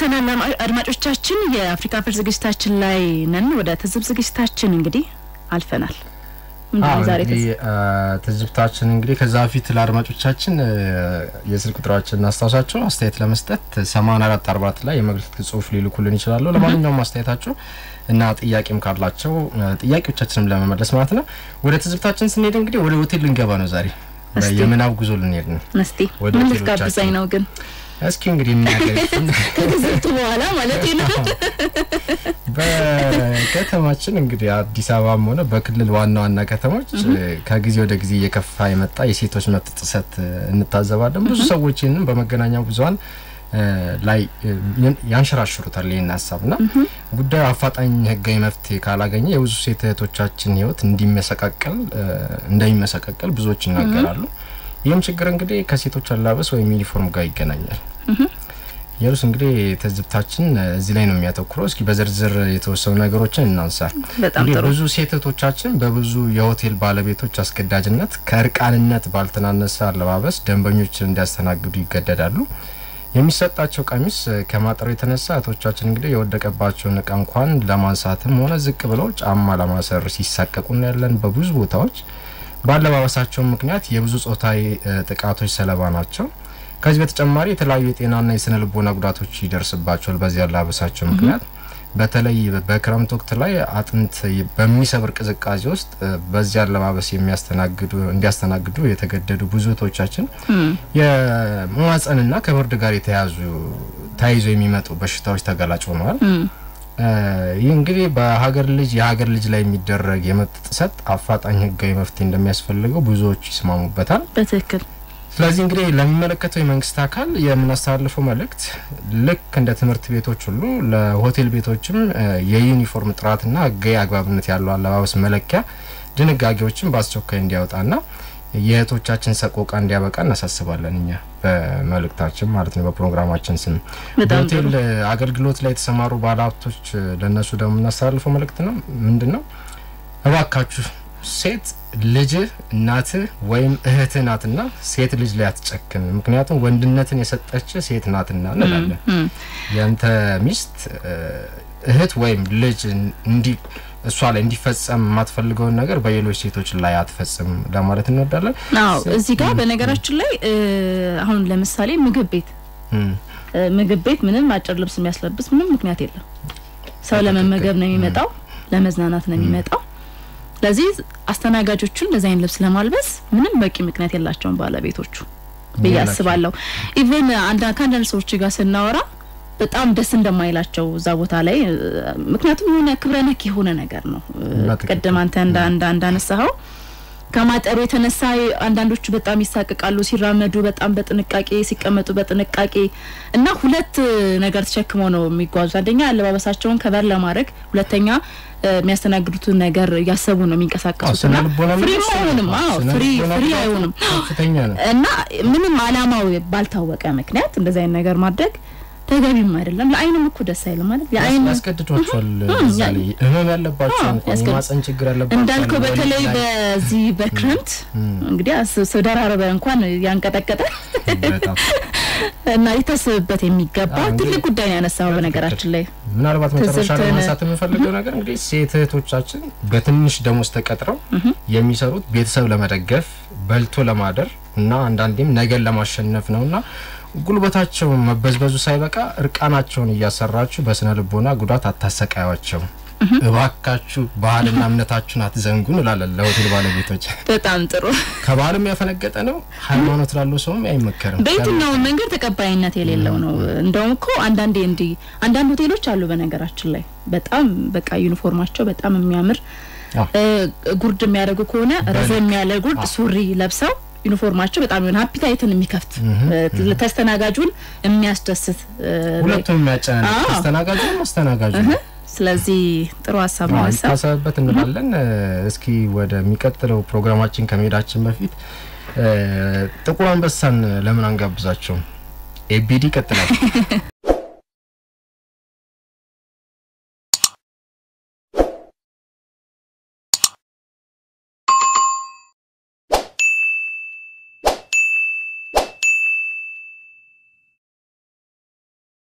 ተመልሰናል አድማጮቻችን። የአፍሪካ ፍር ዝግጅታችን ላይ ነን። ወደ ትዝብ ዝግጅታችን እንግዲህ አልፈናል። ምንድነው ዛሬ እንግዲህ ትዝብታችን እንግዲህ ከዛ በፊት ለአድማጮቻችን የስልክ ቁጥራችን እናስታውሳቸው አስተያየት ለመስጠት 84 44 ላይ የመልእክት ጽሁፍ ሊልኩልን ይችላሉ። ለማንኛውም አስተያየታቸው እና ጥያቄም ካላቸው ጥያቄዎቻችንም ለመመለስ ማለት ነው። ወደ ትዝብታችን ስንሄድ እንግዲህ ወደ ሆቴል ልንገባ ነው ዛሬ የምናብ ጉዞ ልንሄድ ነው። እስቲ ምን ልትጋብዛኝ ነው ግን? እስኪ እንግዲህ የሚያገር ከትዝብቱ በኋላ ማለት ነው። በከተማችን እንግዲህ አዲስ አበባም ሆነ በክልል ዋና ዋና ከተሞች ከጊዜ ወደ ጊዜ እየከፋ የመጣ የሴቶች መብት ጥሰት እንታዘባለን። ብዙ ሰዎች ይህንን በመገናኛ ብዙኃን ላይ ያንሸራሽሩታል ይህን ሀሳብና ጉዳዩ አፋጣኝ ሕጋዊ መፍትሄ ካላገኘ የብዙ ሴት እህቶቻችን ሕይወት እንዲመሰቃቀል እንደሚመሰቃቀል ብዙዎች ይናገራሉ። ይህም ችግር እንግዲህ ከሴቶች አላበስ ወይም ዩኒፎርም ጋር ይገናኛል። የሩስ እንግዲህ ትዝብታችን እዚህ ላይ ነው የሚያተኩረው። እስኪ በዝርዝር የተወሰኑ ነገሮችን እናንሳ። እንግዲህ ብዙ ሴት እህቶቻችን በብዙ የሆቴል ባለቤቶች አስገዳጅነት ከእርቃንነት ባልተናነሰ አለባበስ ደንበኞችን እንዲያስተናግዱ ይገደዳሉ። የሚሰጣቸው ቀሚስ ከማጠሩ የተነሳ እህቶቻችን እንግዲህ የወደቀባቸውን እቃ እንኳን ለማንሳትም ሆነ ዝቅ ብለው ጫማ ለማሰር ሲሳቀቁ እናያለን። በብዙ ቦታዎች በአለባበሳቸው ምክንያት የብዙ ጾታዊ ጥቃቶች ሰለባ ናቸው። ከዚህ በተጨማሪ የተለያዩ የጤናና የስነ ልቦና ጉዳቶች ይደርስባቸዋል በዚህ አለባበሳቸው ምክንያት። በተለይ በክረምት ወቅት ላይ አጥንት በሚሰብር ቅዝቃዜ ውስጥ በዚህ አለባበስ የሚያስተናግዱ እንዲያስተናግዱ የተገደዱ ብዙ እህቶቻችን የመዋጸንና ከብርድ ጋር የተያዙ ተያይዞ የሚመጡ በሽታዎች ተጋላጭ ሆነዋል። ይህ እንግዲህ በሀገር ልጅ የሀገር ልጅ ላይ የሚደረግ የመብት ጥሰት አፋጣኝ ሕጋዊ መፍትሄ እንደሚያስፈልገው ብዙዎቹ ይስማሙበታል። በትክክል ስለዚህ እንግዲህ ለሚመለከተው የመንግስት አካል የምናስተላልፈው መልእክት ልክ እንደ ትምህርት ቤቶች ሁሉ ለሆቴል ቤቶችም የዩኒፎርም ጥራትና ሕጋዊ አግባብነት ያለው አለባበስ መለኪያ ድንጋጌዎችን በአስቸኳይ እንዲያወጣና የእህቶቻችን ሰቆቃ እንዲያበቃ እናሳስባለን። እኛ በመልእክታችን ማለት ነው፣ በፕሮግራማችን ስም በሆቴል አገልግሎት ላይ የተሰማሩ ባለሀብቶች ለእነሱ ደግሞ የምናስተላልፈው መልእክት ነው ምንድን ነው? እባካችሁ ሴት ልጅህ እናትህ ወይም እህትህ ናትና ሴት ልጅ ላይ አትጨክን። ምክንያቱም ወንድነትን የሰጠች ሴት ናትና እንላለን። ያንተ ሚስት እህት ወይም ልጅ እንዲ እሷ ላይ እንዲፈጸም የማትፈልገውን ነገር በሌሎች ሴቶች ላይ አትፈጽም ለማለት እንወዳለን። አዎ እዚህ ጋር በነገራችን ላይ አሁን ለምሳሌ ምግብ ቤት ምግብ ቤት ምንም አጭር ልብስ የሚያስለብስ ምንም ምክንያት የለም። ሰው ለመመገብ ነው የሚመጣው፣ ለመዝናናት ነው የሚመጣው። ስለዚህ አስተናጋጆቹን እንደዚህ አይነት ልብስ ለማልበስ ምንም በቂ ምክንያት የላቸውም ባለቤቶቹ ብዬ አስባለሁ። ኢቨን ከአንዳንድ ሰዎች ጋር ስናወራ በጣም ደስ እንደማይላቸው እዛ ቦታ ላይ ምክንያቱም የሆነ ክብረ ነክ የሆነ ነገር ነው። ቅድም አንተ እንዳነሳኸው ከማጠሩ የተነሳ አንዳንዶቹ በጣም ይሳቅቃሉ፣ ሲራመዱ በጣም በጥንቃቄ ሲቀመጡ በጥንቃቄ እና ሁለት ነገር ተሸክመው ነው የሚጓዙት። አንደኛ አለባበሳቸውን ከበር ለማድረግ፣ ሁለተኛ የሚያስተናግዱትን ነገር እያሰቡ ነው የሚንቀሳቀሱት እና ፍሪ አይሆንም። አዎ ፍሪ ፍሪ አይሆንም እና ምንም አላማው ባልታወቀ ምክንያት እንደዚህ አይነት ነገር ማድረግ ተገቢም አይደለም። ለአይንም እኮ ደስ አይልም ማለት የአይን ያስገድዷቸዋል። ህመም ያለባቸው የማህፀን ችግር ያለባቸው እንዳልከው በተለይ በዚህ በክረምት እንግዲህ ስደራረበ እንኳን ያንቀጠቀጠ እና ሊታሰብበት የሚገባ ትልቅ ጉዳይ ነው ያነሳው። በነገራችን ላይ ምናልባት መጨረሻ ላይ ማንሳት የምፈልገው ነገር እንግዲህ ሴት እህቶቻችን በትንሽ ደሞዝ ተቀጥረው የሚሰሩት ቤተሰብ ለመደገፍ በልቶ ለማደር እና አንዳንዴም ነገን ለማሸነፍ ነውና ጉልበታቸው መበዝበዙ ሳይበቃ እርቃናቸውን እያሰራችሁ በስነ ልቦና ጉዳት አታሰቃያቸው። እባካችሁ ባህልና እምነታችሁን አትዘንጉ እንላለን ለሆቴል ባለቤቶች። በጣም ጥሩ። ከባህልም ያፈነገጠ ነው። ሃይማኖት ላለው ሰውም አይመከርም። በየትኛውም መንገድ ተቀባይነት የሌለው ነው። እንደውም እኮ አንዳንዴ እንዲህ አንዳንድ ሆቴሎች አሉ በነገራችን ላይ በጣም በቃ ዩኒፎርማቸው በጣም የሚያምር ጉርድ የሚያደርጉ ከሆነ ረዘም ያለ ጉርድ ሱሪ ለብሰው ዩኒፎርማቸው በጣም የሆነ ሀፒታይትን የሚከፍት ተስተናጋጁን የሚያስደስት ሁለቱም የሚያጨናንቅ ተስተናጋጁ አስተናጋጁ ስለዚህ ጥሩ ሀሳብ ነው ሀሳብ ታሰብበት እንላለን። እስኪ ወደሚቀጥለው ፕሮግራማችን ከመሄዳችን በፊት ጥቁር አንበሳን ለምን አንጋብዛቸውም? ኤቢዲ ይቀጥላል።